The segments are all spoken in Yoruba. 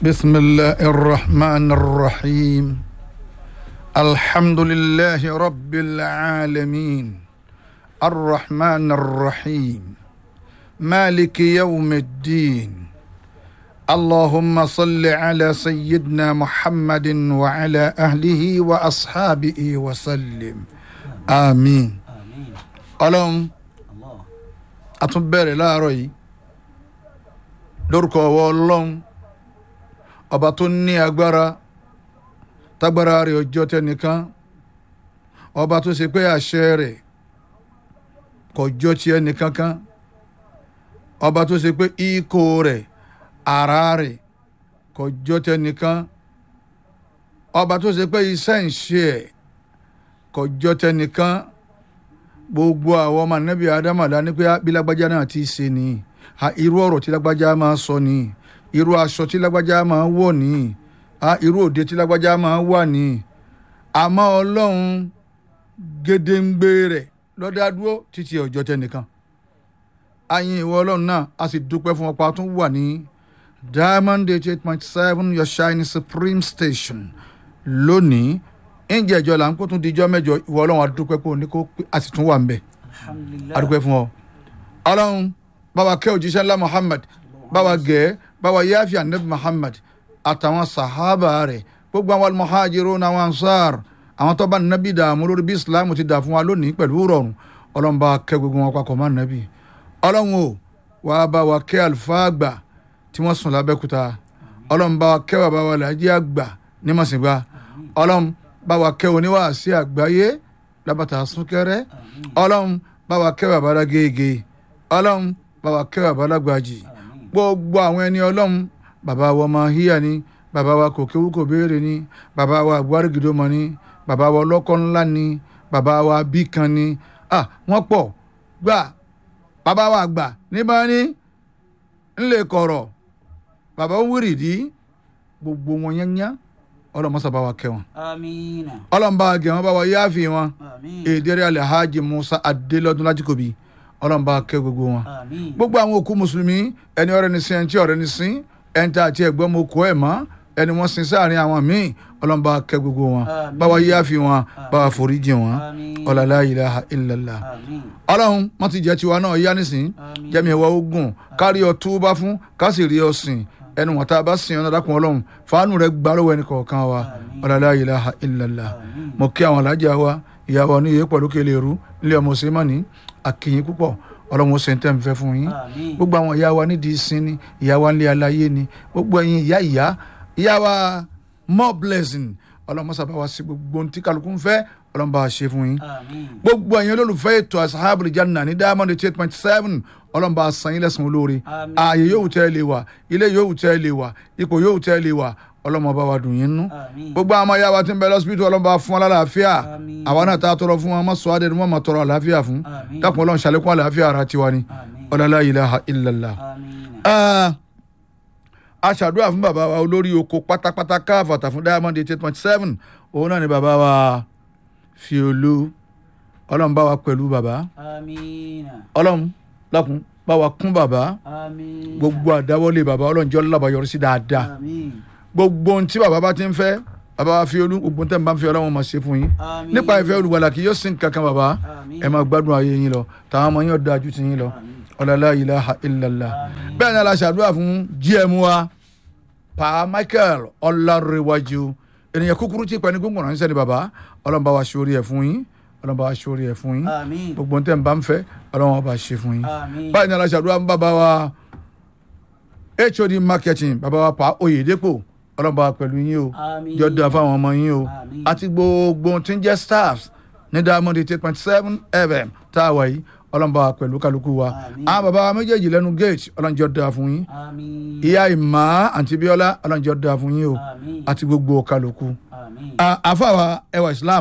بسم الله الرحمن الرحيم الحمد لله رب العالمين الرحمن الرحيم مالك يوم الدين اللهم صل على سيدنا محمد وعلى اهله واصحابه وسلم امين Àmín. ọlọ́run Allah. a tún bẹ̀rẹ̀ láàárọ̀ yìí lórúkọ ọwọ́ ọlọ́run ọba tó ní agbára tágbára rẹ̀ ọjọ́ tẹnìkan ọba tó ṣe pé àṣẹ rẹ̀ kò jọ ti ẹnìkankan ọba tó ṣe pé ikó rẹ̀ ara rẹ̀ kò jọ tẹnìkan ọba tó ṣe pé iṣẹ́ ń ṣe ẹ̀ kò jọ tẹnìkan gbogbo àwọn ọmọ anabi adama dání pé bí lágbájá náà ti ṣe ni ha irú ọ̀rọ̀ tí lágbájá máa sọ ni irú aṣọ tí lágbájá máa wọ̀ ni ha irú òde tí lágbájá máa wà ni àmọ́ ọlọ́run gédéǹgbé rẹ̀ lọ́dádúró títí ọjọ́ tẹnìkan ayin ìwọ ọlọ́run náà a sì dúpẹ́ fún ọ̀pá tó wà ní diamond eighty eight point seven your shine supreme station lónìí ǹjẹ́ ìjọ là ń kó tún dijọ́ mẹ́jọ ìwọ ọlọ́run a dúpẹ́ pé òní kó pé a sì tún wà ń bẹ̀ Alhamdulillah. adúpẹ́ fún ọ. ọlọ́run báwa kẹ́ òjíṣẹ́ ńlá muhammad báwa gẹ̀ báwa yáfi anabi muhammad àtàwọn sàhábà rẹ̀ gbogbo àwọn almuhajirun àwọn ansar àwọn tó bá nàbí dààmú lórí bí islam ti dà fún wa lónìí pẹ̀lú rọrùn ọlọ́run bá kẹ́ gbogbo wọn papọ̀ mọ́ nàbí. ọlọ́run o wàá bá wa kẹ́ àlùfáà àgbà tí wọ́n sùn lábẹ́kúta ọlọ́run bá wa kẹ́ bàbá wa làjí àgbà ní màsìngbà ọlọ́run bá wa kẹ́ oníwàásí àgbáyé lábàtà súnkẹrẹ ọlọ́run bá wa kẹ́ bàbá lágége ọlọ́run bá wa kẹ́ bàbá lágbàjì gbogbo àwọn ẹni ọlọ́run bàbá wa ọmọ híyà ni bàbá wa kò kéwú kò béèrè ni bàbá wa àgbárígidó mọ ni bàbá wa ọlọ́kọ́ ńlá ni bàbá wa bíkan ni ah wọ́n pọ̀ gbà bàbá wa àgbà níbà ní ńlẹ̀ kọ̀rọ̀ bàbá wúrìdí gbogbo wọn yányá ọlọ́mọsàbá wa kẹ́ wọn Amina. ọlọ́mọba gẹ̀ wọ́n bá wa yáàfin wọn Àmín. èdèrè alhaji musa adélọ́dún lájúkòbí ọlọ́mọba kẹ́ gbogbo wọn. Àmín. gbogbo àwọn òkú mùsùlùmí ẹni ọ̀rẹ́ ní sin ẹni tí ọ̀rẹ́ ní sin ẹni tí àti ẹ̀gbọ́n mo kọ́ ẹ̀ mọ́ ẹni wọ́n sin sáàrin àwọn míì ọlọ́mọba kẹ́ gbogbo wọn Àmín. bá wa yáàfin wọn bá wa foríjì wọn Àmín. ọ̀làlá ilaha illallah Àmín. ọlọ́run wọ́n ti jẹ́ tiwa náà yá nísìn Àmín. jẹ́mi ẹ̀wọ́ ogun kárí ọ túbá fún ká sì rí ọ sìn ẹnu wọn tá a bá sìn ọ́nà dákun ọlọ́run fàánù rẹ gbà lọ́wọ́ ẹnì kọ̀ọ̀kan wa Àmín. ọ̀làlá ilaha illallah Àmín. mo kí àwọn alájà wa ìyá wa oníyè pẹ̀lú kele ru ilé ọmọ sèmánì àkìyìn púpọ̀ ọlọ́run ó ṣe ń tẹ́ ń fẹ́ fún yín Àmín. gbogbo àwọn ìyá wa nídìí sin ni ìyá wa nílé aláyé ni gbogbo ẹ̀yin ìyá ìyá ìyá wa more blessing ọlọ́run mọ́sàbá wa sí gbogbo ohun tí kálukú ń fẹ́ ọlọ́run bá wa ṣe fún yín Àmín. gbogbo ẹ̀yin olólùfẹ́ ètò asahabul janna ní diamond eight point seven ọlọ́run bá a san yín lẹ́sàn-án olóore Àmín. ààyè yóò tẹ́ ẹ lè wà ilé yóò tẹ́ ẹ lè wà ipò yóò tẹ́ ẹ lè wà ọlọ́run bá wa dùn yín nú Àmín. gbogbo àwọn ọmọ ìyá wa tí ń bẹ lọ́sibítù ọlọ́run bá fún wọn lálàáfíà Àmín. àwa náà tá a tọrọ fún wọn má sọ adé ni wọn máa tọrọ àlàáfíà fún Àmín. dákun ọlọ́run ṣàlékún àlàáfíà ara tiwa ni Àmín. ọlọ́lá ilaha illallah. Àmín. Ah, a ṣàdúrà fún bàbá wa olórí oko pátápátá káfàtà fún diamond eight point seven òun náà ni bàbá wa fiolú ọlọ́run bá wa pẹ̀lú bàbá Àmín. ọlọ́run lákun bá wa kún bàbá Àmín. gbogbo àdáwọlé bàbá ọlọ́run jọ́ lábàá yọrí sí dáadáa Àmín. gbogbo ohun tí bàbá bá ti ń fẹ́ bàbá wa fiolú gbogbo ohun tẹ́ ń bá ń fẹ́ ọlọ́run máa ṣe fún yín Àmín. nípa ìfẹ́ olùwàlà kì yóò sin kankan bàbá Àmín. ẹ máa gbádùn ayé yín lọ táwọn ọmọ yín ọ̀dọ́ ajú ti yín lọ Àmín. ọ̀làlá ilaha illallah Àmín. bẹ́ẹ̀ ni aláṣàdúrà fún gm wa pa michael ọlárẹ̀wájú ènìyàn kúkúrú tí pẹ̀lú gbogbo ránṣẹ́ ni bàbá ọlọ́mọba wa ṣorí ẹ̀ fún yín ọlọ́mọba wa ṣorí ẹ̀ fún yín Àmín. gbogbo ntẹ̀ ń bá ń fẹ́ ọlọ́mọba bá ṣe fún yín Àmín. báyìí ni aláṣàdúrà ń bàbá wa hod marketing bàbá wa pa oyèdèpò ọlọ́mọba wa pẹ̀lú yín o Àmín. jọ da fáwọn ọmọ yín o Àmín. àti gbogbo tí ń jẹ́ staffs ní diamond eight point seven fm tá a wà yìí ọlọ́mọba wa pẹ̀lú kálukú wa Àmín. àwọn bàbá wa méjèèjì lẹ́nu gate ọlọ́njọ́ da fún yín Àmín. ìyá ìmọ̀ àǹtí bíọ́lá ọlọ́njọ́ da fún yín o Àmín. àti gbogbo kálukú. Àmín. À- àfàwà ẹwà islam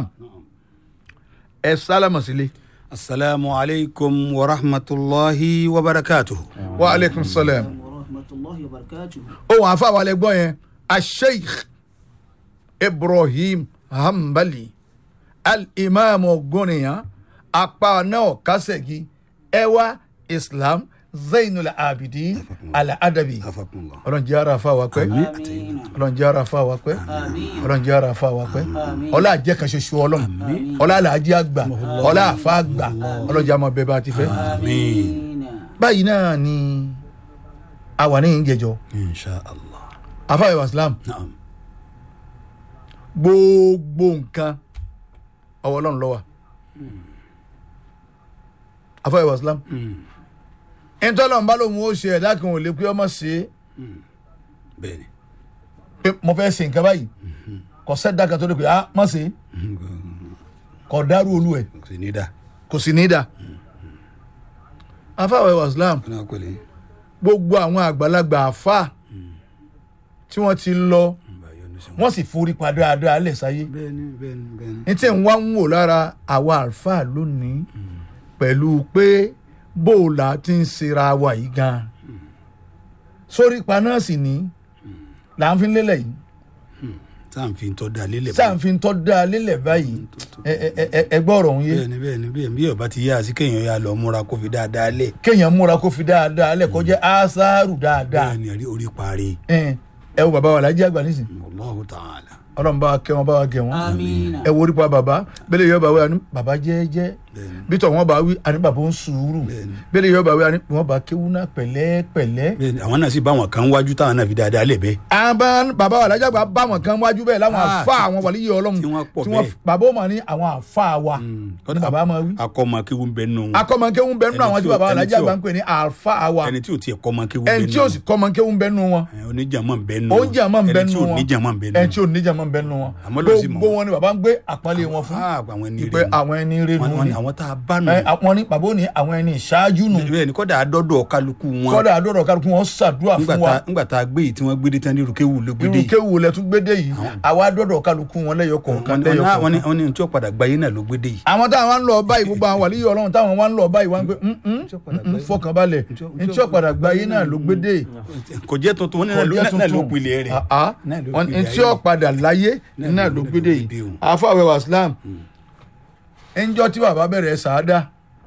ẹ sálámà sílé. السلام عليكم ورحمة الله وبركاته wa aleykum salam. warahmatullahi wabarakatuh. ohun àfàwà lẹ gbọ́ yẹn asheikh ibrahim hanbali al-imam goniyan apá náà kásẹ̀gì ẹwà islam zainul abidin al-adabi afakunla. ọlọ́run jẹ́ ara fa wa pẹ́ Amina. ọlọ́run jẹ́ ara fa wa pẹ́ Àmín. ọlọ́run jẹ́ ara fa wa pẹ́ Àmín. ọlá àjẹ́ kan ṣoṣo ọlọ́run ọlá àlàájì àgbà ọlá àfa àgbà ọlọ́run jẹ́ àmọ́ bẹ́ẹ̀ bá ti fẹ́. Amina. báyìí náà ni àwa ní ìjẹjọ insha allah. afáyọ̀ islam naam. gbogbo nǹkan ọwọ́ ọlọ́run ló wà afáyọ̀ islam ìtọ́lọ́run bá lóun ó ṣe ẹ̀dá kan ò lè pé ọmọ ṣe é bẹ́ẹ̀ni. pé mo fẹ́ ṣe nǹkan báyìí kò sẹ́dá kan tó lè pé ah má ṣe é kò dárú olú ẹ̀ kò sí ní dá. kò sì ní í dà afáwọ̀ islam kí ni wọ́n pèlè. gbogbo àwọn àgbàlagbà àfà tí wọ́n ti lọ bá a yọnu sí wọn. wọ́n sì forí pa dáadáa lẹ̀ sáyé bẹ́ẹ̀ni bẹ́ẹ̀ni bẹ́ẹ̀ni. ní tí ń wá ń wò lára àwa àlfà lónìí pẹ̀lú pé bóòlà ti ń ṣera wa yìí gan sórí pa náà sì ní là ń fi lélẹ̀ yìí sáà ń fi tọ́ da lélẹ̀. sáà ń fi tọ́ da lélẹ̀ báyìí ẹ- ẹ- ẹ- ẹ- ẹgbẹ́ ọ̀rọ̀ ń yé bẹ́ẹ̀ni bẹ́ẹ̀ni bẹ́ẹ̀ni bí ọba ti yá sí kéèyàn yá lọ múra kó fi dáadáa lẹ̀. kéèyàn múra kó fi dáadáa lẹ̀ kó jẹ́ ásáàrù dáadáa bẹ́ẹ̀ni àrí orí parí. ẹ ẹ wo bàbá wa lájí àgbà nísìn Allahu ta'ala. ọlọ́run bá wa kẹ́ wọn bá wa gẹ̀ wọn Amina. ẹ wo orí pa bàbá bẹ́lẹ̀ yọ bàbá àní bàbá jẹ́ẹ́jẹ́ bẹ́ẹ̀ni bí tọ̀ wọ́n bá wí àní bàbá ń sùúrù Bẹ́ẹ̀ni. bẹ́lẹ̀ yọ bàbá àní wọ́n bá kéwú náà pẹ̀lẹ́pẹ̀lẹ́. bẹ́ẹ̀ni àwọn náà sì bá wọn kan wájú táwọn náà fi dáadáa lẹ̀ bẹ́ẹ̀. àbá bàbá wa lájà gbà bá wọn kan wájú bẹ́ẹ̀ láwọn Ah, àfa àwọn wàlíyé ọlọ́run tí wọ́n pọ̀ bẹ́ẹ̀. bàbá ó mà ní àwọn àfa wa ní bàbá máa wí. akọ́mọ kéwú ń bẹ nù. akọ́mọkéwú ń bẹ nínú Ẹni àwọn tí tí ò- bàbá wa ẹni lájà tí ò- gbà ń pè ní àfa wa ẹni tí ò tiẹ̀ kọ́mọ kéwú ń bẹ nù. ẹni tí ò sì kọ́mọkéwú ń bẹ nínú wọn oníjàmọ́ ń bẹ nù. oúnjẹ àmọ́ ń bẹ ẹni tí nínú ò wọn níjàmọ́ ń bẹ nù. ẹni tí ò níjàmọ́ ń bẹ nínú wọn Àmọ́ ló sì mọ̀ gbogbo wọn ni bàbá ń gbé àpọ́nlé wọn fún Ah, àwọn ẹni pé rẹ̀ nù. àwọn ẹni rẹ̀ Wọ́n ní- nù wọ́n ni ní àwọn tá a bá nù. Ẹ, àwọn ní bàbá ò ní àwọn ẹni ìṣáájú nù bẹ́ẹ̀ ni kọ́dà àdọ́dọ̀ kálukú wọn. kọ́dà àdúrà kálukú wọn ṣàdúrà Nígbà fún wa tá- nígbà tá a gbé yìí tí wọ́n gbé dé tán ní irúkéwù ló gbé dé irú yìí. kéwù lẹ tún gbédè yìí àwa àdúrà kálukú wọn lẹ́yọ kọ̀ọ̀kan wọ́n ní- lẹ́yọ wọ́n ní kọ̀ọ̀kan wọ́n ní tí ó padà gbayé náà ló gbé dé yìí. àwọn táwọn wá ń lọ báyìí gbogbo àwọn wàlíyé ọlọ́run táwọn wá ń lọ báyìí wá ń gbé fọkànbalẹ̀ ntí ọ̀padà gbáyé náà ló gbédè kò jẹ́ tuntun wọ́n ní náà ló- kọjá náà ló tuntun pilẹ̀ rẹ̀. àá Náà ló wọn pilẹ̀ ntí ayé. ọ̀padà láyé Náà náà ló ló gbé gbédè dé yìí o. àfàwẹ̀ wàsílám ẹnjọ́ tí bàbá bẹ̀rẹ̀ sàádà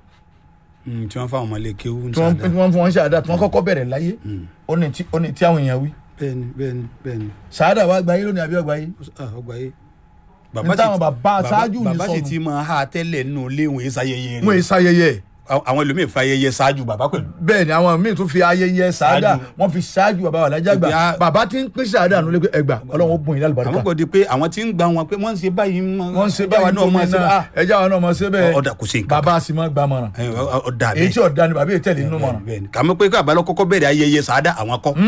Mm, tí wọ́n fáwọn ọmọlé kéwú ń tí wọ́n sáadá. tí wọ́n fún wọn sàádà tí wọ́n kọ́kọ́ bẹ̀rẹ̀ láyé ó ní tí- ó ní tí àwọn èèyàn wí bẹ́ẹ̀ni bẹ́ẹ̀ni bẹ́ẹ̀ni sàádà wà gbáyé lónìí àbí ọgbáyé Ah, ọgbà yìí. Ní táwọn bàbá aṣáájú ní bàbá sì sọnù. ti máa ha tẹ́lẹ̀ nù léwọ̀n yìí sáyẹyẹ wọn rẹ̀. èyí sáyẹyẹ Àwọn- àwọn ẹlòmíì fa ayẹyẹ ṣáájú bàbá pẹ̀lú. bẹ́ẹ̀ ni àwọn míì tún fi ayẹyẹ sàádà Ṣáájú. wọ́n fi ṣáájú bàbá wà lájà gbà Ibi a- bàbá tí ń pín sàádà nulẹ̀ pé ẹgbà ọlọ́run ó bùn yín àwọn lálùbáríkà kò di pé àwọn tí ń gba wọn pé wọ́n ń ṣe báyìí mọ́- wọ́n ń ṣe ẹjá wa báyìí náà máa ṣe gómìnà bá- ẹjá wa náà máa ṣe bẹ́ẹ̀ ọ̀dà kò sí nǹkan bàbá a sì máa gba mọ̀ràn kan. Ẹ, ọ- ọ̀dà èyí tí bẹ́ẹ̀ ọ̀dà ni bàbá yìí tẹ̀lé nínú mọ̀ràn bẹ́ẹ̀ ni kàmú pé káàbá lọ kọ́kọ́ bẹ̀rẹ̀ ayẹyẹ sàádà àwọn kọ́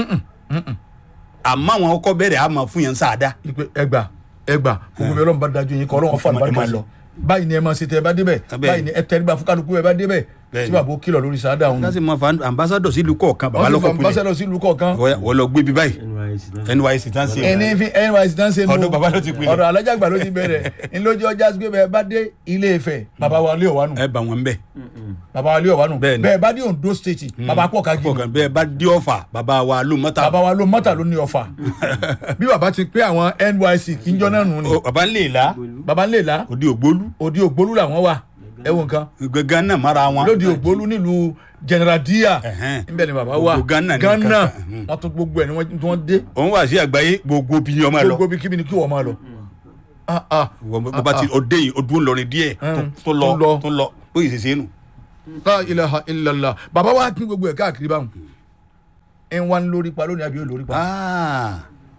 àmọ́ àwọn kọ́kọ́ bẹ̀rẹ̀ àmọ́ fún yẹn sàádà. ìpè ẹgbà ẹgbà gbogbo mi ọlọ́run bá dájú yín kọ́ ọlọ́run fà Ẹ máa lùbáríkà lọ. sí báyìí ni ẹ máa ṣe tẹ ẹ bá débẹ̀ Bẹ́ẹ̀. báyìí ni ẹ tẹríba fún kálukú ẹ bá débẹ̀ Bẹ́ẹ̀ tí ni. bàbá ó kìlọ̀ lórí sàádà òun láti mọ fan ambassadọ sílùú kọ̀ọ̀kan bàbá wọ́n sì lọ́kọ̀ fọ kulẹ̀ ambassador sílùú kọ̀ọ̀kan wọ́n lọ gbé bí báyìí nysc tán sí ẹni fi nysc tán ṣe nù Ọ̀dọ̀ bàbá ló ti pilẹ̀. ọ̀dọ̀ alájàgbà ló ti bẹ̀rẹ̀ ńlójú ọjà sí pé bẹ́ẹ̀ bá dé ilé Ifẹ̀ bàbá wa lé ọ̀wánu ẹ bá wọn bẹ bàbá wa lé ọ̀wánu Bẹ́ẹ̀ ni. bẹ́ẹ̀ bá dé Ondo state bàbá pọ̀ ká kọ̀ọ̀kan bẹ́ẹ̀ bá dé ọ̀fà bàbá wa ló mọ́ta bàbá wa ló mọ́tà ló ní ọ̀fà bí bàbá ti pé àwọn nysc kí n jọ náà nù ni Ó, bàbá ń lè la bàbá ń lè la òdi ògbólú òdi ògbólú làwọn wà ẹ wo nǹkan gangan náà mara wọn lóde ògbólú nílùú general dia Ẹ̀hẹ́n. níbẹ̀ ni bàbá wà Gbogbo Ghana ní Ghana kankan. Mhm. wọ́n tún gbogbo ẹ̀ ni wọ́n tí wọ́n dé òun wà sí àgbáyé gbogbo bí ni ọmọ ẹ lọ gbogbo bí kíbi ni kí wọ́n máa lọ. Ah, ah. wọ́n bá ti ọdẹ yìí ọdún lọrin díẹ̀ tó- Mm. tó lọ Tó lọ. tó lọ bóyá ìṣẹ̀ṣẹ̀ nù. la ilaha illallah bàbá wa pín gbogbo ẹ̀ káàkiri báwọn ẹ̀ ń wá ní lórí pa lónìí àbí ó lórí pa. Ah.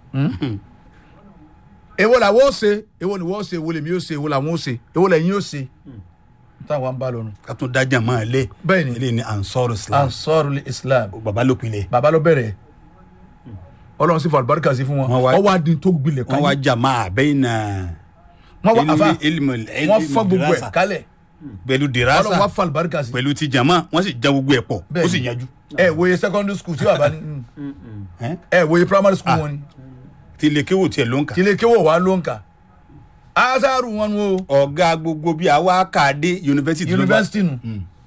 èwo làwọn ó ṣe èwo ni wọ́n ó ṣe èwo lèmi ó ṣe èwo làwọn ó ṣe èwo lẹ́yìn ó ṣe táwọn bá lọ́nu. ká tún dájà máa lé bẹ́ẹ̀ ni eléyìí ni ansoro islam ansarul islam bàbá ló pilẹ̀ bàbá ló bẹ̀rẹ̀ ọlọ́run sì fọ àlùbáríkà sí fún wọn Wọ́n wá- wọ́n wá di tó gbilẹ̀ wọ́n wá káyé jà máa bẹ́ẹ̀ náà wọ́n wá àfa ilmu wọ́n fọ́ gbogbo ẹ̀ kálẹ̀ pẹ̀lú ọlọ́run wá dirasa fọ àlùbáríkà sí. pẹ̀lú ti jama wọ́n sì já gbogbo ẹ̀ pọ̀ Bẹ́ẹ̀ ó sì ni. yanjú. ẹ wòye secondary school tí bàbá ní Ẹ́n? ẹ wòye primary school wọn ni tí ilé kéwò tiẹ̀ ló ń kà. tilé kéwò wà ló ń kà azaru wọn nu o ọ̀gá gbogbo bíi àwa kàdé yunifásitì ló bá- university nu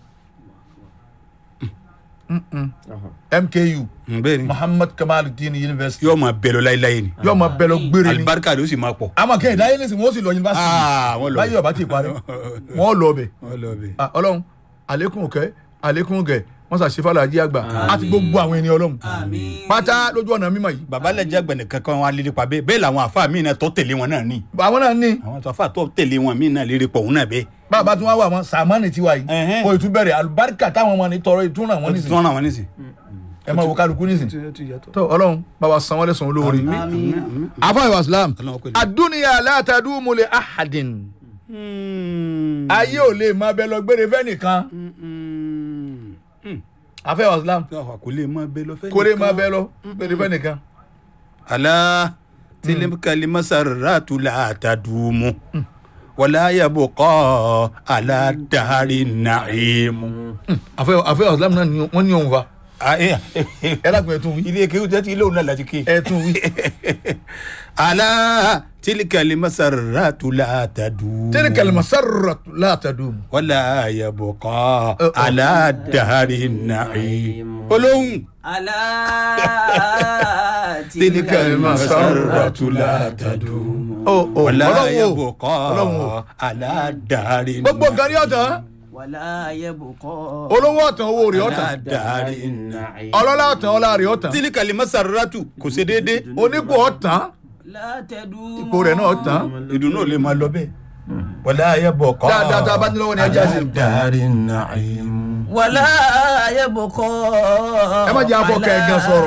mku Mm, bẹ́ẹ̀ ni muhammad kamaluddin university yóò máa bẹ̀ lọ láéláé ni yóò máa bẹ lọ gbére ni alibarika ló sì máa pọ̀. àmọ́ kẹ́hìn dáyé lẹ́sìn wọ́n sì lọ university Ah, wọ́n lọ báyìí ọba ti parí wọ́n lọ bẹ̀ wọ́n lọ bẹ̀. Ah, ọlọ́run àlékún òkè àlékún gẹ̀ wọ́n wọ́n sà ṣe fàlàjì àgbà àti gbogbo àwọn ènìyàn ọlọ́run àmín. pátá lójú ọ̀nà mímọ́ yìí bàbá lẹ́jẹ̀ gbẹ̀nẹ̀ kankan wọn alẹ́ pa bẹ́ẹ̀ bẹ́ẹ̀ làwọn àfa mi náà tó tẹ̀lé wọn náà ní àwọn náà ní àwọn tó àfa tó tẹ̀lé wọn mí náà lérí pọ̀ òun náà bẹ́ẹ̀ bàbá tí wọ́n wà wọn sàmánì tiwa yìí Ẹ̀hẹ́n. kò ìtú bẹ̀rẹ̀ àlùbáríkà táwọn ọmọ ní tọrọ ìtúnra wọn wọ́n ti nísìnyí tún ràn wọ́n nísìn. ẹ máa wo kálukú nísìnyí tó ọlọ́run bàbá san wọ́n lẹ́sàn olóore àmín. afáyọ̀ islam Ọlọ́run pẹ̀lú. adúniya látàdúmù lè ahadin ayé ò lè máa bẹ lọ gbére fẹ́nìkan afáyọ̀ islam kò lè mọ bẹ́ẹ̀ lọ fẹ́ kò lè máa bẹ lọ gbére fẹ́nìkan ala tilimkali masaratu la tadumu wala yabqa ala dari naimu. afáyọ̀ afáyọ̀ islam náà ni- wọ́n ní òun fa ẹ ẹ lágbẹ̀ẹ́ tún wí ilé kéwù tẹ́tí ilé òun náà láti ké. ẹ tún wí ala tilikali masaratu la tadumu. tẹ́lẹ̀ kẹlẹ́mà sáré látàdúmù wala yabqa ala dari naimu. olóhùn. alá Tilka al-masarratu la tadumu. ó ó wala ọlọ́run o yabqa ọlọ́run o ala dari gbogbo nǹkan ní ọ̀tàn wàlá ayébùkọ́. olówó ọ̀tàn owó rẹ̀ ọ̀tàn dari ọlọ́lá ọ̀tàn ọlá rẹ̀ ọ̀tàn tilikali masaratu kò ṣe déédéé. onípò ọ̀tàn látẹ̀dú. ipò rẹ̀ náà ọ̀tàn ìdùnnú ò lè máa lọ bẹ́ẹ̀. wàlá ayébùkọ́ dáadáa tá a bá ní lọ́wọ́ ni ẹ jẹ́ àṣẹ. dari naimu. wàlá ayébùkọ́. Ẹ má jẹ́ afọ kan ẹ̀gàn sọ̀rọ̀.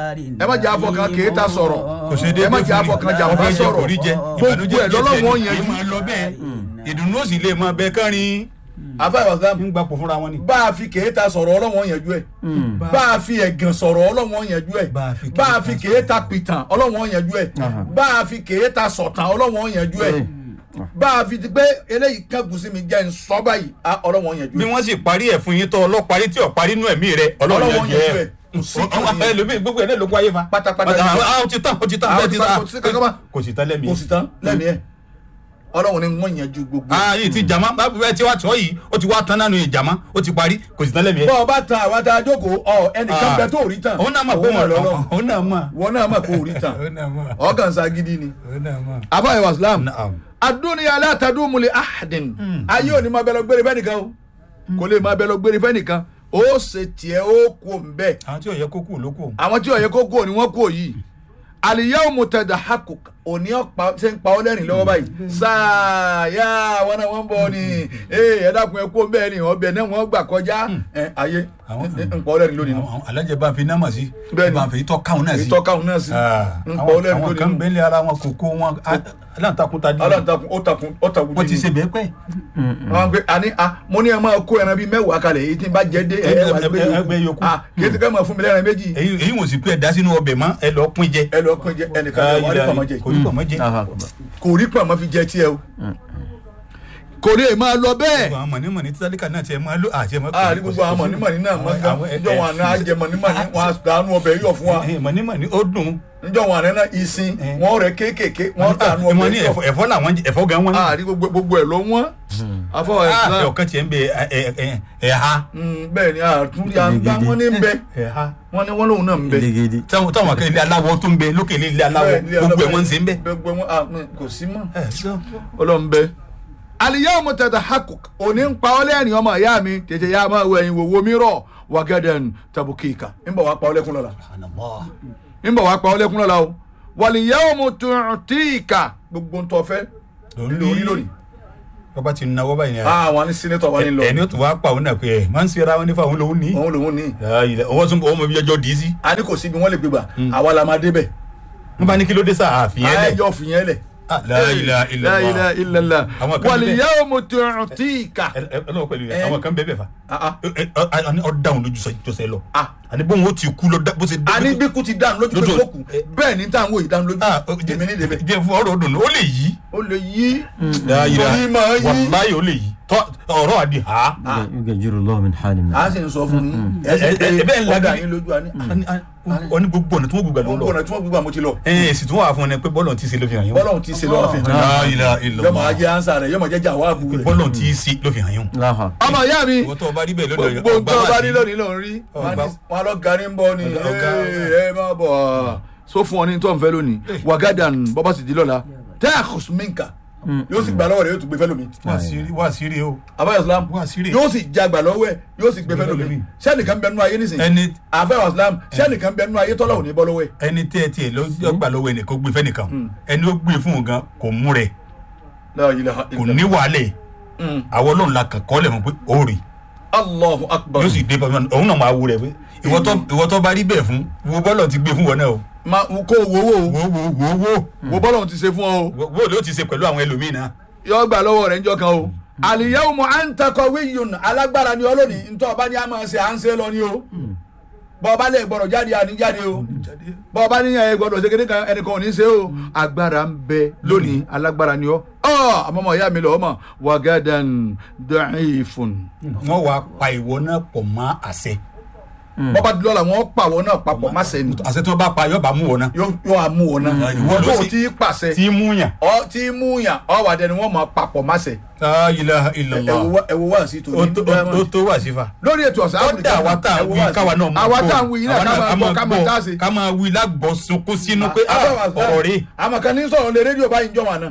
ẹ má jẹ́ afọ kan kéétà sọ̀rọ̀ kò ṣe déédéé ẹ má jẹ́ afọ kan jàmbá fún mi. sọ̀rọ̀ kò rí jẹ gbogbo ẹ̀ lọ́lọ́wọ́ yẹn yìí máa lọ bẹ́ẹ̀. ìdùnnú ò sì lè máa bẹ kánrin. afáyọ̀ islam ń gbapò fúnra wọn ni. bá a fi kéétà sọ̀rọ̀ ọlọ́wọ́ yẹnjú ẹ̀ bá a fi ẹ̀gàn sọ̀rọ̀ ọlọ́wọ́ yẹnjú ẹ̀ Bá a fi bá a fi kéétà pìtàn ọlọ́wọ́ yẹnjú ẹ̀ bá a fi kéétà sọ̀tàn ọlọ́wọ́ yẹnjú ẹ̀ bá a fi ti pé eléyìí kẹ́gùn sí mi jẹ́ ń sọ báyìí á ọlọ́wọ́ yẹnjú bí ẹ̀ wọ́n sì parí ẹ̀ fún yín tó ọlọ́parí tí ò parí inú ẹ̀mí rẹ̀ Ọlọ́run ọlọ́run yanjú yẹn ẹ̀. jẹ́ Kò sí ẹ̀. kan nìyẹn. ẹlòmíì gbogbo ẹ̀ náà ló kó ayé fa. Pátápátá Ah, nìyẹn. ah, ó ti tán ó ti tán Ah, ó bẹ́ẹ̀ ti ti tán, tán kò sí kankan mọ́. kò sì tán lẹ́mìí. kò sì tán lẹ́nu ẹ̀ ọlọ́run ni wọ́n yẹnjú gbogbo ẹ̀. ah yìí ti jàmá bá bẹ́ẹ̀ tí wàá tọ́ yìí ó ti wá tán nánu ìjàmá ó ti parí kò sì tán lẹ́mìí. bọ́ ọ bá tan àwa tá a jókòó ọ ẹnìkan bẹ tó rí tàn òun náà mọ̀ pé Òun lọ́lọ́ òun náà mọ̀. wọn náà mọ̀ kó rí tàn òun náà mọ̀. ọkàn sagidi ni. òun náà mọ̀. afáyọ̀ islam Naam. adúniya alátàdúmùlẹ̀ ahadin ayé òní máa bẹ lọ gbére fẹ́nìkan o kò lè máa bẹ lọ gbére fẹ́nìkan ó ṣe tiẹ̀ ó kú òǹbẹ́ àwọn tí ò yẹ kó kú ló kù. àwọn tí ọ̀yẹ́ kó kú òní wọ́n kú òyì àlìyáwó mùtẹ̀dà hakùk òní ọ̀pá ṣe ń pa ọ́ lẹ́rìn lọ́wọ́ báyìí sáàyà wọn náà wọ́n ń bọ̀ ni ee ẹ dákun ẹ kú òǹbẹ́ ni ọbẹ̀ náà wọ́n gbà kọjá ẹ ayé Àwọn- ń pa ọ́ lẹ́rìn lónìí nù àwọn alájẹ bá fi náà mọ̀ sí. Bẹ́ẹ̀ni. bá fi tọ́ káwọn náà sí. ìtọ́káwọn náà sí Ah, ń pa ọ́ àwọn lẹ́rìn àwọn lónìí kan nù bẹ́ẹ̀lì ara wọn kò kó wọn aláǹtakùn ta di. aláǹtakùn ó takùn ó takùn wọ́n ti ṣe bẹ́ẹ̀ pẹ́. wọn pe ani a mo ní ẹ máa kó ẹran bíi mẹ́wàá kalẹ̀ èyí tí n bá jẹ dé ẹ ẹ wà gbé ẹ- ẹ- ẹgbẹ́ yòókù. a kì í ti ká máa fún mi lẹ́ran méjì èyí èyí wọ́n sì pé ẹ̀ dá sínú ọbẹ̀ mọ́ ẹ lọ pín jẹ. ẹ lọ pín jẹ ẹnìkan lè wọ́n rí pàmò jẹ kò ní pọ̀ mọ́ jẹ. kò rí pàmò fi jẹ tiẹ̀ o kò lè máa lọ bẹ́ẹ̀ àwọn mọ̀nìmọ̀nì tí sálíkà náà tiẹ̀ máa lò àti ẹ̀ máa a ní gbogbo àwọn mọ̀nímọ̀ní náà mọ̀ gan níjọ́ wọn àná àjẹ mọ̀nímọ̀ní wọn àdánù ọbẹ̀ yọ̀ fún wa mọ̀nìmọ̀nì ó dùn. níjọ́ wọn àná náà ìsìn wọn rẹ̀ kéékèèké wọn dànù wọ́n ọbẹ̀ ní yọ̀ ẹ̀fọ́ ẹ̀fọ́ làwọn jẹ- ẹ̀fọ́ gan wọn. a ní gbogbo gbogbo ẹ̀ lọ wọ́n afọwọ́ ẹ̀ Ah, sílá ọ̀kan tiẹ̀ ń bẹ ẹ̀- ẹ̀- ẹ̀- ẹ̀ha. bẹ́ẹ̀ ni àtúndì àgbà wọn ní bẹ ẹ̀ha. wọn ní wọn lòun náà ń bẹ Gidigidi. táwọn táwọn akẹ́kẹ́ ilé aláwọ̀ tó ń bẹ lókè ilé aláwọ̀ Bẹ́ẹ̀, ilé gbogbo ẹ̀ aláwọ̀ wọ́n ń ṣe ń bẹ. gbogbo wọn ah, mm, kò sí mọ́ ọlọ́nbẹ. aliyahu mutata hakuk òní ń pa ọ́ lẹ́rìn ọmọ ìyá mi tètè yá máa wọ ẹ̀yìn wòwò mi rọ̀ wàgẹ́dẹ̀n tabukika ń bọ̀ wá pa ọ́ lẹ́kún lọ́la ń bọ̀ wá pa ọ́ lẹ́kún lọ́la o wàlíyahu mututika gbogbo ntọ́ fẹ́ lórí lónìí. bàbá ti náwó báyìí ni àwọn ní sínétọ̀ wọn ní lọ ẹni ó tún wá pa òun náà pé ẹ máa ń ṣe ara wọn nífa òun lòún ní. òun lòun ní. owó tún owó mọ bí ẹjọ́ dì í sí. a ní kò síbi wọn lè gbégbà àwa la máa débẹ̀. wọ́n bá ní kí ló dé sáà àfihàn lẹ̀. ayẹyẹ ọ̀fìyẹn lẹ̀. Ah, la ilaha illallah. la ilaha illallah Àwọn kan wàlíyahu mututika. Ẹ- ẹ- ọlọ́wọ́ pẹ̀lú Eh. yẹn àwọn kan bẹ́ẹ̀ bẹ́ẹ̀ fa. Ah, ah. Ẹ- ẹ- ọ- ọ- ọ dáhùn lójú sọ- jọsẹ lọ. Ah. àní bóun ó ti kú lọ dá- bó ṣe dé. a ní bí kú ti dáhùn lójú pé Lójú- kó kù bẹ́ẹ̀ ni táwọn òyìn dáhùn lójú Ah, ó- èmi ní débẹ̀. jẹ́ fún ọ̀rọ̀ òdùnnú ó lè yí. ó lè yí La ilaha- torí máa yí. wàláyé ó lè yí. Tọ́- ọ̀rọ̀ àdì ha. يجر الله من حال من a sì ń sọ fún yín ẹ Ẹ- ẹ- ẹ- bẹ́ẹ̀ sì ńlá pé ọ̀dà bí- yín lójú àní. ọ ní gbogbo ọ̀nà tí wọ́n gbogbo ẹ̀ ló ń gbogbo lọ. ọ̀nà tí wọ́n gbogbo àmọ́ ti lọ ẹ ẹ sì tún wà fún ọ ní pé bọ́ọ̀lù ti ṣe ló fi hàn yín. bọ́lọ̀ ti ṣe lọ́wọ́ fi hàn La ilaha yín illallah. yọmọ ajé ansa rẹ yọmọ jẹ́ jàwáàbù rẹ. bọ́ọ̀lù ti ṣe ló fi hàn yín. لا حق ọmọ ìyá mi ìwọ tó o bá rí bẹ́ẹ̀ lónìí gbogbo ọgbà tó wà bá sí. rí lónìí ló ń rí Ọgbà. wọn lọ garí ń bọ ni Ọgá. ẹ má bọ̀ so fún ọ ní tó ń fẹ́ lónìí wàgádàn bọ́bá sì di lọ́la tẹ́ẹ̀kùs minka yóò sì gbà lọ́wọ́ rẹ̀ yóò tún gbé fẹ́ lómi wà sírí wà sírí o àbáyọ islam Wá sírí. yóò sì jagbà lọ́wọ́ ẹ̀ yóò sì gbé fẹ́ lómi lómi. sẹ́nìkan bẹ nínú ayé nísìnyí ẹni àbáyọ islam sẹ́nìkan bẹ nínú ayé tọ́lọ̀ ò ní bọ́ lọ́wọ́ ẹ̀ ẹni tí ẹ tiẹ̀ ló gbà lọ́wọ́ ẹnì kó gbé fẹ́nìkan ẹni ó gbé fún un gan kò mú rẹ̀ La ilaha kò illallah. ní wàhálẹ̀ Mm. àwọn ọlọ́run la kàn kọ́ lẹ̀ mọ́ pé ó rí allahu akbar yóò sì dé bàbá òun náà máa wú rẹ̀ pé ìwọ tó ìwọ tó bá rí bẹ́ẹ̀ fún wo bọ́lọ̀ ti gbé fún wọn náà o ma kó wo wo wo wo wo wo wo bọ́lọ̀ ti ṣe fún ọ o wo wo ló ti ṣe pẹ̀lú àwọn ẹlòmíì náà yọ gbà lọ́wọ́ rẹ̀ njọ́ kan o al-yawma anta qawiyyun alágbára ni ọlọ́ni ntọ́ ọba ní a máa ṣe à ń ṣe lọ ni o bọ́ ọba lè gbọ́dọ̀ jáde àní jáde o bọ́ ọba ní ẹ gbọ́dọ̀ ṣe kéde kan ẹnìkan ò ní ṣe o agbára ń bẹ lónìí alágbára ni ọ ọ àmọ́mọ́ ìyá mi lọ ọmọ wagadan da'ifun wọ́n wá pa ìwọ náà pọ̀ mọ́ àṣẹ bọ́ba dúró la wọ́n pàwọ́ náà papọ̀ má sẹ́ni àṣẹ tí wọ́n bá pa yóò bá mú wọn náà yóò yóò àmú wọn náà ìwọ ló tó sì- ti pàṣẹ tí mú yàn ọ tí mú yàn ọ wà dẹni wọn máa papọ̀ má sẹ́ la ilaha illallah ẹ̀wọ̀ wá sí ó tòní tó ó tó wà sífà lórí ètò ọ̀sán ó dà wá tá a wí káwa náà máa àwa gbọ́. tá a wí yìí náà Àwa ká máa gbọ́ ká máa tá a ṣe. ká máa wí lágbọ́ sunkún sínú pé ah, ọ̀rọ̀ rí àmọ́ kan ní sọ̀rọ̀ lé rédíò báyìí jọ wọn náà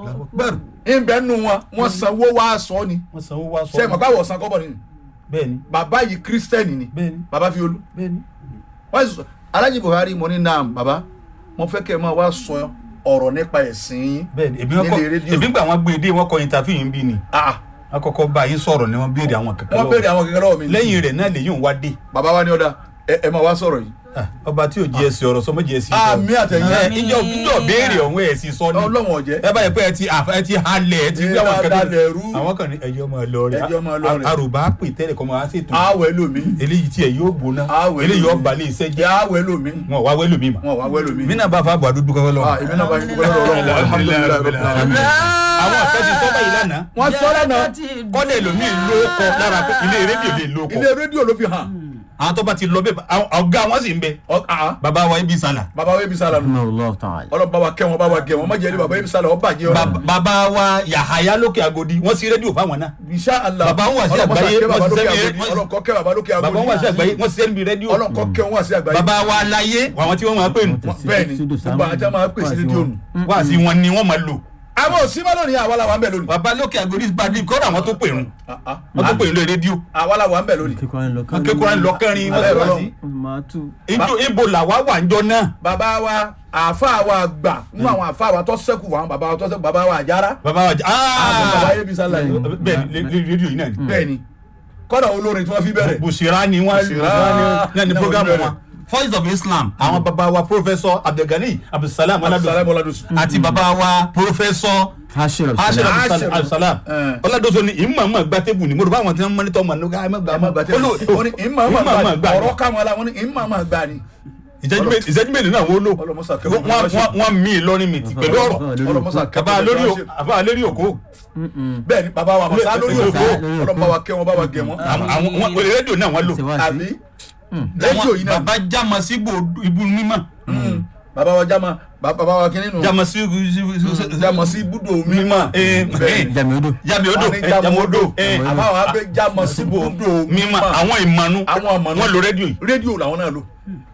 ìbẹ́ nu wọn wọn sanwó wá sọ ni wọ́n sanwó wá sọ sẹ́yìn mọ̀ káwọ̀ san kọ́bọ̀ nínú bẹ́ẹ̀ ni bàbá yìí kírísítẹ́nì ni bẹ́ẹ̀ ni bàbá fi olú bẹ́ẹ̀ ni wọ́n sì sọ alájì buhari mo ní naam bàbá mo fẹ́ kẹ́ ẹ máa wá sọ ọ̀rọ̀ nípa ẹ̀sìn yín bẹ́ẹ̀ ni èmi wọn kọ nílé rédíò. èmi gbà wọn gbé dé wọn kọ interview yìí bí ni Ah, wọn kọ́kọ́ bá yín sọ̀rọ̀ ni wọn béèrè àwọn kankan wọ́n béèrè àwọn kékeré lọ́wọ́ mi lẹ́yìn rẹ̀ náà lèyìn wá dé bàbá wa ní ọ̀dà ẹ ẹ máa wá sọ̀rọ̀ yìí Ah, ọba tí ò jẹ́ ẹsẹ̀ ọ̀rọ̀ sọmọ jẹ́ ẹsẹ̀ àmì àtẹ̀yìn ẹ ìjọ ìjọ béèrè ọ̀hún ẹ̀ sì sọ ni ọlọ́wọ̀n ọ̀jẹ́ ẹ báyìí pé ẹ ti àfa ẹ ti halẹ̀ ẹ ti Ẹ wí àwọn dáadáa kankan lẹ̀rú. àwọn kan ní ẹjọ́ máa lọ rẹ̀ Ẹjọ́ máa lọ rẹ̀. àròbá pè tẹ́lẹ̀ kọ́ máa ṣètò àwẹ̀ lómi eléyìí tí ẹ yóò gbóná Àwẹ̀ eléyìí lómi. ọba lè iṣẹ́ jẹ́ àwẹ̀ lómi wọn wá wẹ́lò mi mà wọn wà wẹ̀ lómi. mí náà bá fa àbọ̀ àdúdú kọ́kọ́ lọ. Ah, èmi náà bá yín dúpẹ́ lọ́wọ́ Ọlọ́run alhamdulilayi rabbil alamin. àwọn àfẹ́ ti sọ́bà yìí lánàá wọ́n sọ lánàá kọ́dẹ̀ lómi ló kọ lára pé ilé rédíò lè ló kọ ilé rédíò ló fi hàn àwọn tó bá ti lọ bẹ́ẹ̀ àwọn ọ̀gá wọn sì ń bẹ Ọ- ah, bàbá wa ibi sàlà bàbá wa ebi sálà nù rahimahullah ta'ala. ọlọ́run bá wa kẹ́ wọn bá wa gẹ̀ wọn má jẹ́ ní bàbá ebi sálà ọ bàjẹ́ ọ. Bàbá- bàbá wa yàhàyà lókè agodi wọ́n sí rédíò fáwọn náà insha Allah Bàbá wọn wà sí Ọlọ́run kó àgbáyé, kẹ́ bàbá wọ́n sì lókè sẹ́mi- Agodi, wọ́n- Ọlọ́run kó kẹ́ bàbá lókè bàbá Agodi. wọn wà sí àgbáyé wọ́n sí níbi rédíò Ọlọ́run kó kẹ́ wọn wà sí àgbáyé. bàbá wa láyé àwọn tí wọ́n máa pè nù bẹ́ẹ̀ni gbogbo àjá máa pè sí rédíò nù. wá sí wọn ni wọ́n máa lò àwọn òsínmọ́ lónìí àwa la wà ń bẹ̀ lónìí. bàbá lókè agodi gbadé kọ́dà àwọn tó pè nù Ah, ah. wọ́n tó pè nù lórí rédíò àwa la wà ń bẹ̀ lónìí. kíkọ́ ẹ̀ lọ wọ́n kékeré lọ́kẹ́rin wọ́n sì wá sí máa tú. ibo ibo làwa wà ń jọ náà bàbá wa àáfàá wa gbà nínú àwọn àáfàá wa tó sẹ́kù wà àwọn bàbá wa tó sẹ́kù bàbá wa àjára. bàbá wa jẹ àwọn bàbá aa ebi sálà yìí. bẹ́ẹ̀ ni lé- lé- rédíò yìí náà ni bẹ́ẹ̀ni kọ́dà olórin tí wọ́n fi bẹ̀rẹ̀. bùsìrà ni wọ́n Bùsìrà. náà ni Náà programu wọ́n wọn voice of islam àwọn bàbá wa professor abdulgani abdulsalam Abdulsalam aladoso Oladosu. àti bàbá wa professor hashir hashir al-salam. Hashir. abdulsalam Eh. oladoso ni ìmọ̀ àmọ̀ gba tébù ni mo rò bá àwọn tí wọ́n mọ́nítọ́ mọ̀ nígbà àmọ́ gbà àmọ́ gbàtẹ́ wọ́n ní ìmọ̀ àmọ́ gbà ní ọ̀rọ̀ káwọn la wọ́n ní ìmọ̀ àmọ́ gbà ní. ìṣẹ́jú mé- ìṣẹ́jú mélòó náà wọ́n lò Ọlọ́mọsà kẹ́ Wọ́n- wọ́n- wọ́n- wọ́n mí lọ́rin mi ti pẹ̀lú ọ̀rọ̀ ọlọ́mọsà kẹ́ bàbá lórí o- bàbá lórí òkó bẹ́ẹ̀ni bàbá wa màsá lórí Lórí òkú òkú. ọlọ́mọ wa kẹ́ wọn bá wa gẹ̀ wọn. àwọn àwọn- wọn wọlé rédíò náà wọ́n lò ṣe wá sí. àbí rédíò yìí náà bàbá jámọ sí ibu mímọ́ Mm. bàbá wa jama ba- bàbá wa kìíní nù jámọ sí jama sí búdò mi mímọ́ Bẹ́ẹ̀ni. jami odo. jábì odò Wọ́n ní jama odò eh, àbá wa bẹ jama sí búdò mímọ́ àwọn ìmọ̀nù àwọn ọmọ wọ́n lo rédíò yìí rédíò làwọn náà lò.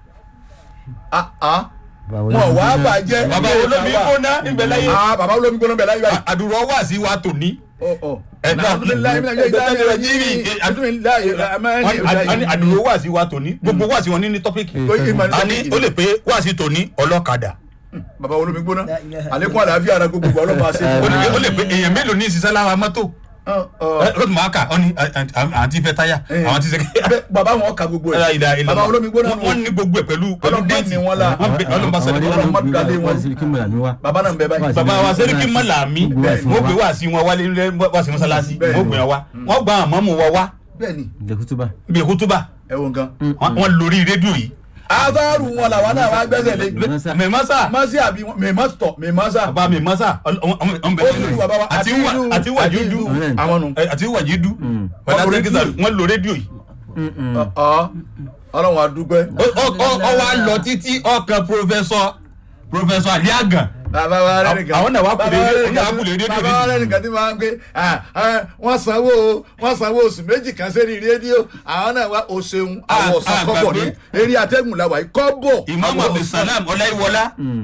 Ah, ah. Bàbá wọn wà á bàjẹ́ bàbá ilé olómi ìta wa. gbóná ìbẹ̀ láyé Ah, bàbá olómi gbóná bẹ̀ láyé báyìí. àdúrà wà sí wa tòní Ọ, ọ. Ẹ̀dá- Alhamdulillahi minash shaitani rajim. Bismillahir rahmanir rahim. àdúrà wà sí wa tòní gbogbo wà sí wọn ní ní tọ́pìkì Ó yé ìmọ̀ ní a ní tọ́pìkì. ó lè pé wà sí tòní ọlọ́kadà bàbá olómi gbóná àlékún àlàáfíà ara gbogbo ọlọ́pàá ṣe ó fún lè ó lè pé èèyàn mélòó ní ìṣiṣẹ́ lára mọ́tò ọ. ẹ ó tún máa kà ọ ní àwọn tí fẹ́ táyà àwọn tí sẹ́kẹ́ Bẹ́ẹ̀, bàbá wọn ka gbogbo Ẹ̀rọ ìdá ẹ̀ ìlànà. bàbá olómi gbóná nù. wọ́n ní gbogbo ẹ̀ pẹ̀lú pẹ̀lú Ọlọ́pàá déètì ni wọ́n la. wọ́n bẹ ọlọ́mọba sọ̀rọ̀ Ọlọ́run ọlọ́mọ má dalé wọn. siriki mọ̀lá mi wá. bàbá náà ń bẹ báyìí. bàbá wa sẹ́ríkì mọ́làmí wọ́n gbé wá sí wọn wálé wá sí mọ́sálásí Bẹ́ẹ̀ni. wọ́n gbé wọn wá wọ́n gba àmọ́ mu wọ wá bẹ́ẹ̀ni dekutuba. bí kútúbà ẹ wo nǹkan. wọ́n lórí rédíò yìí azaru wọn làwọn náà wá gbẹ́sẹ̀ lé. mẹ́mọ́sà masi àbí mẹ́mọ́sì tọ̀ mẹ́mọ́sà. bàbá mẹ́mọ́sà ọ̀n ó dúdú bàbá wa àti wà àti wà jújú àwọn nù. àti wà jídú Wọ́n lo rédíò. wọ́n lo rédíò yìí Ọ̀, ọlọ́run àdúgbẹ́. ọ wá lọ títí ọkàn pòfẹsọ pòfẹsọ àlíàgàn bàbá wa rẹ nìkan. àwọn náà wá kú lé Bàbá wa rédíò rẹ àwọn náà wá kú lé rédíò bàbá wa rẹ nìkan tí máa ń gbé ah, ah, wọ́n sanwó wọ́n sanwó oṣù méjì kan sẹ́ni rédíò àwọn náà wá o ṣeun àwọn Ah, ọ̀sán ah, kọ́bọ̀ ní gbàgbé. eré atẹ́gùn làwà yìí kọ́bọ̀. imam àwọn ọ̀sán. abdulsalam ọláyíwọlá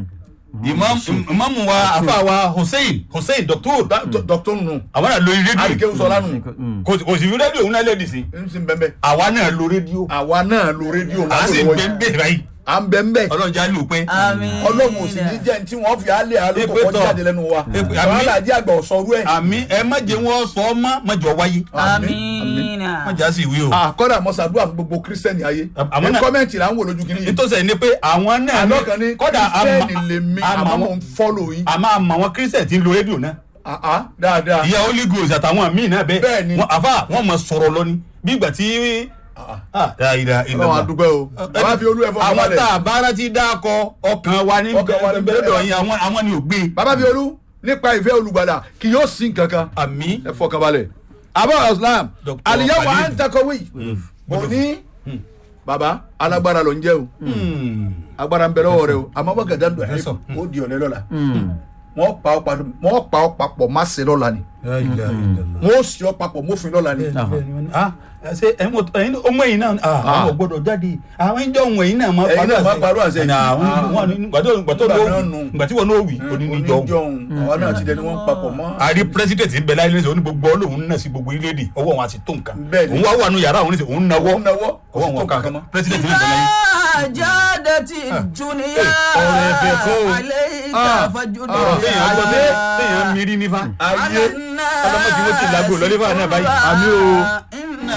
imam imam wa afa wa hussein hussein doctor dr nù àwọn náà lórí rédíò àríkè sọlá nù kò kò sì fi rédíò òun náà lè dì sí ń sin bẹ́ẹ̀ bẹ́ẹ̀ àwa náà lo rédíò àwa náà lo rédíò à ń sì lásìkò gbé ń bè báyìí à ń bẹ́ẹ̀ bẹ́ẹ̀ ọlọ́run já lù pé àmín ọlọ́run ò sì ní jẹ́ ní tí wọ́n fi alẹ́ alókò Èpè kọjá tọ̀. jáde lẹ́nu wa Èpè- àwọn àmì- alájí àgbà ọ̀sọ́rú ẹ̀ àmì ẹ má jẹ wọn sọ ọ má má jọ wáyé àmín má jà sí ìwé o àkọ́dà mọ́sàdúrà fún gbogbo kírísítẹ́nì ayé Àmọ́ ní náà- kọ́mẹ́ǹtì là ń wò lójú kìíní yìí nítòsí ẹni pé àwọn náà ní àlọ́ kan ní kọ́dà kírísítẹ́nì lèmi àmọ́ mò àmọ́ ń fọ́lò yín àmọ́ àmọ́ àwọn kírísítẹ̀ tí ń lo rédíò náà àá dáadáa ìyá holy ghost àtàwọn míì náà bẹ́ẹ̀ Bẹ́ẹ̀ ni. Wọ́n- àfà wọ́n mọ̀ sọ̀rọ̀ lọ ni bí ìgbà tí Ah, la ilaha ọlọ́run illallah. àdúgbò o bàbá fi olú ẹ̀ fọ́ àwọn ọmọlẹ̀ tá a bára ti dákọ ọkàn wa ní Ọkàn wa ní bẹ́ẹ̀ bẹ́ẹ̀. yín àwọn àwọn ni ò gbé bàbá fi olú nípa ìfẹ́ olùgbàlà kì yóò sin kankan àmì ẹ fọkàn balẹ̀ abba islam Dr. aliyahu Khalid. antakowi òní bàbá alágbára ló ń jẹ́ o agbára ń bẹ lọ́wọ́ rẹ o àmọ́ bọ́ gàdá dùn ẹ̀ Professor. ó di ọ̀lẹ́ lọ́la wọ́n pa ọ́ papọ̀ wọ́n pa ọ́ papọ̀ má ṣe lọ́la ni wọ́n ó sì ọ́ papọ̀ mófin lọ́la ni ṣe ẹyin ọmọ yìí náà ah, àwọn ò gbọ́dọ̀ jáde àwọn ìjọ ohun ẹ̀yin náà máa Ẹ̀yin náà máa parọ́ àṣẹ. Ẹ̀nà àwọn wọn ní gbàtọ́ gbàtọ́ Nígbà ló náà nù. gbàtí wọn náà wì oníjọ ohun. oníjọ́hún àwọn náà ti dẹni wọ́n papọ̀ mọ́ àrí pírẹsidẹ̀ntì ń bẹ láyé lẹ́sẹ̀ oní gbogbo ọlọ́run náà sí gbogbo orílẹ̀-èdè ọwọ́ wọn àti tó nǹkan Bẹ́ẹ̀ ni. òun wá wà nù yàrá òun ní sẹ́ òun náwó Òun náwó, kò sí ọwọ́ tó wọn nǹkan kan mọ́. pírẹsidẹ̀ntì ń bẹ láyé. jádàtì dúníyà ọ̀rọ̀ ẹ̀fẹ̀ kọ́ o. alẹ́ Ah, ìtàfàjúdò ah, téèyàn gbọ́ pé téèyàn mírí nífa. ayé ọlọ́mọdé wo ti làgbo lọ́lé fáwọn náà báyìí. Àmì o. iná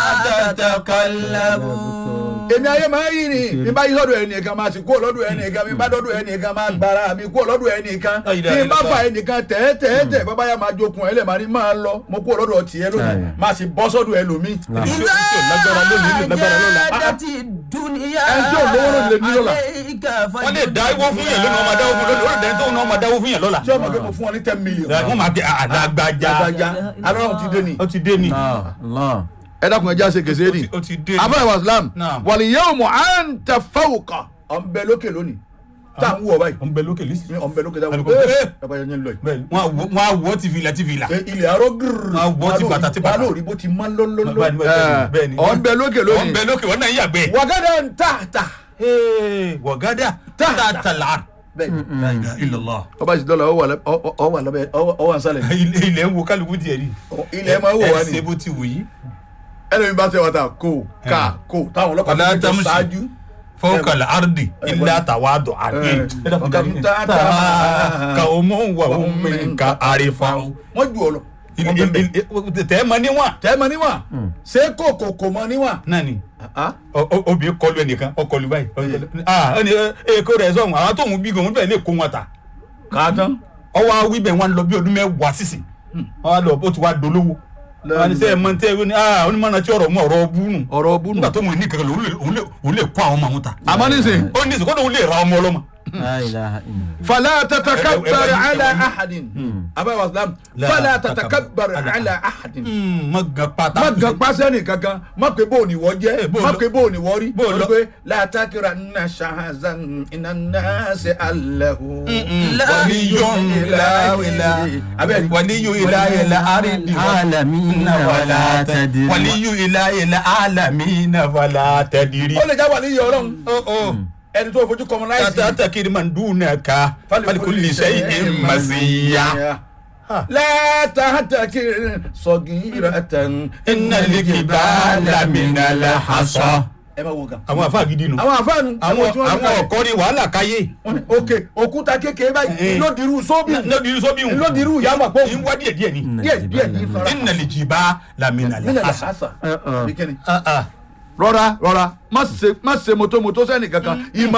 tàtàkàlàbù. èmi ayé máa ń yí ni mi bá yí lọ́dọ̀ ẹnìkan máa sì kúrò lọ́dọ̀ ẹnìkan mi bá lọ́dọ̀ ẹnìkan máa gbára mi kúrò lọ́dọ̀ ẹnìkan Ayé tí n bá dáadáa. fa ẹnìkan tẹ́ẹ̀tẹ́ẹ̀tẹ́ bàbá yà máa jokun ẹ̀ lẹ̀ máa ní máa lọ mo kúrò lọ́dọ̀ tiẹ̀ lónìí Ayé. máa sì bọ́ sọ́dọ̀ ẹlòmíì. Ìdá lágbára lónìí lè lágbára lọ́la. jádàtì dúníyà Ẹni tí ò lówó ló lè ní lọ́la. wọ́n lè dá owó fún yẹn lónìí wọ́n máa dáwó fún lónìí wọ́n lè dẹ́ni tó náà máa dáwó fún yẹn lọ́la. tí ọmọ pé mo fún ọ ní ten million. wọ́n máa gbé àdàgbàjà gbàgbàjà aláwọ̀ ti dé ni. ó ti dé ni Allah. Allah. ẹ dákun ẹ já ṣe kèsè ni. ó ti dé ni. abúlé wa islam Naam. wàlí yẹ́wò mọ̀ à ń tẹ fáwùkà ọ̀nbẹ lókè lónìí tá à ń wọ̀ báyìí ó ń bẹ lókè lísì. ọ̀nbẹ lókè tá à ń Ẹnì wọ̀ kan- ẹ́ ẹ bá yẹn ń lọ yìí. bẹ́ẹ̀ni wọ́n á wọ́- wọ́n á wọ́ ti fìlà ti fìlà. Ẹ, ilẹ̀ arọ́ gírrrr Máa wọ́ ti bàtà ti bàtà. balóòrí bó ti má lólóló Bẹ́ẹ̀ni, bẹ́ẹ̀ni, bẹ́ẹ̀ni. ọ̀nbẹ lókè ó ń lónìí bẹ lókè wọ́n náà ń yàgbẹ́. wàgádà ń tà tà wọ̀gádà Ta- tààtàlà. bẹ́ẹ̀ni ilàlá. ọba sì dọ́là ọ wà lábẹ́ ọ wà nsàlẹ̀ ilẹ̀ ń wo kálukú tiẹ̀ ni. ilẹ̀ máa wò wá ẹ ṣe ni bó ti wù yí. ẹlẹ́mi bá tẹ wá ta kó ká kó táwọn ọlọ́pàá Ọ̀la tó tó Tamusi. ṣáájú fọkànlá ardi ilé àtàwádọ̀ àgbẹ̀. Ọ̀kadùn tààtà. ka omo wà omi ka àrífà. wọ́n ju ọ lọ tẹ́ ẹ mọ níwọ̀n. tẹ́ mọ níwọ̀n ṣé kòkò kò mọ níwọ̀n náà ni Ah, o- o- obìnrin kọlu ẹnìkan ọkọlu báyìí. ah ẹni èkó rẹ̀ sọ̀hún àwọn tóun bí gan-an bẹ́ẹ̀ lè kó wọn ta. kàtán ọwọ́ awí bẹ̀ wọn lọ bí ọdún mẹ́wàá sísìn. wọ́n á lọ bó ti wá dolówó. wọ́n á ní sẹ́ ẹ̀ mọ̀ tẹ́ ẹ ní ah onímọ̀ràn tí ọ̀rọ̀ mú ọ̀rọ̀ búnú. ọ̀rọ̀ búnú nígbà tó mọ̀ ní kankan lò, òun lè- òun lè- òun lè kó àwọn ọmọ àwọn ta. àmọ́ nísìnyí ó ní ìsìnkú òun lè ra ọmọ ọlọ́mọ. La ilaha illallah. فلا تتكبر ẹ- ẹ- على ẹ- احد ابا واسلام فلا تتكبر على احد má gan pátá. má gan pàṣẹ nìkan kan má pé bó ni wọ́n jẹ́ bó má lọ- pé bó ni wọ́n rí bó wọ́n lọ- pé látàkìrà nà ṣahazan iná náà ṣe alahu. waliyun ila ila abẹ́rẹ́ waliyu ila ila aridi Alamina wala tadri. waliyu ila ila alamina wala tadiri. ó lè já wà ní iye ọlọ́run ó ó ẹni tó fojú kọmọ láìsí. tata takiri man dunaka falikuli shay'in masiya. látàkìrì sọ̀gìrì inna likibala minala hasa. ẹ máa wo kan. àwọn afa gidi nu. àwọn àfáànù àwọn tí wọ́n fi àwọn kalẹ̀. ọkọ ni wàhálà káyé. wọ́n ní òkè òkúta kékeré báyìí Eh. lódìrú sóbì lódi sọ́bí wù. lódìrú ìyàmọ̀ pọ̀ ń wá díẹ̀ díẹ̀ ni. díẹ̀ díẹ̀ ní fara inna likibala minala nílẹ̀ hasa. làásà Uh-uh. bí kíni. Ah, ah. rọra rọra má ṣe má ṣe motomoto sẹ́ni kankan ìmọ̀